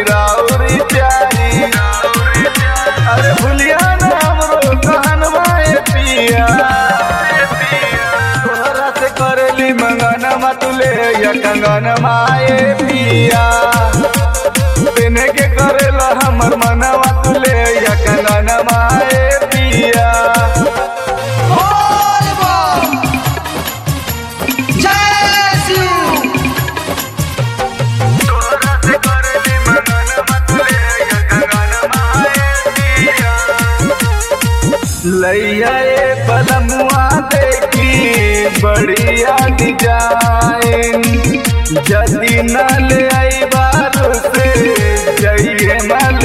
राउरी प्यारी अरे भूलिया ना हमरो कहनवा ए पिया तोहरा से करेली मंगन मतुले या कंगन माए पिया पेने के करेला हमर मनवा तुले या कंगन माए पिया बोल बम जय शिव तोहरा से करेली मंगन मतुले या कंगन माए पिया लैया ए पलमुआ देखी बढ़िया डिजाइन जदी न ले आई बारू से जइए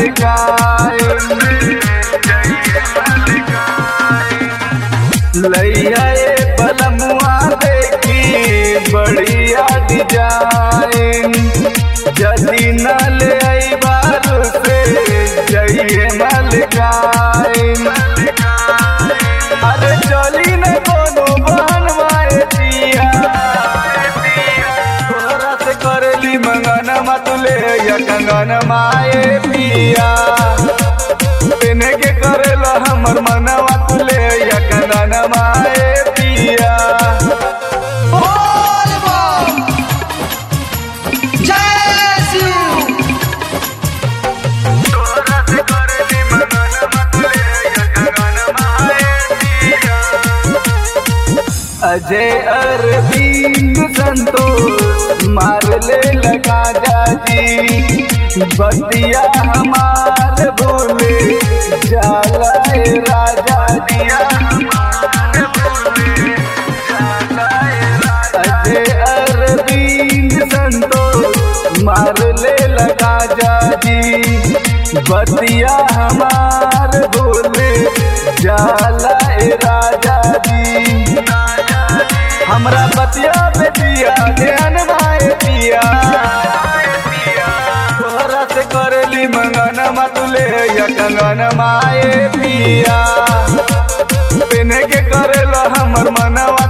मलकाइन लैया ए पलमुआ देखी बढ़िया डिजाइन जदी न ले आई बारू से जइए मलकाइन अरे चली न कोनो बनवाए पिया तोहरा से करेली मंगन मतुले या कंगन माए पिया पेने के करेला हमर मनवा तुले या कंगन माए पिया बोल बम जय शिव तोहरा से करेली मंगन मतुले या कंगन माए पिया अजय अरविंद संतोष मार ले लगा जाजी बतिया हमार बोले जाला ए राजा दिया अजय अरविंद संतोष मार ले लगा जाजी बतिया हमार बोले जाला ए राजा दी हमरा बतिया बेटिया ध्यान भाई पिया तोहरा से करेली मंगन मतुले या कंगन माए पिया पेने के करेला हमर मनवा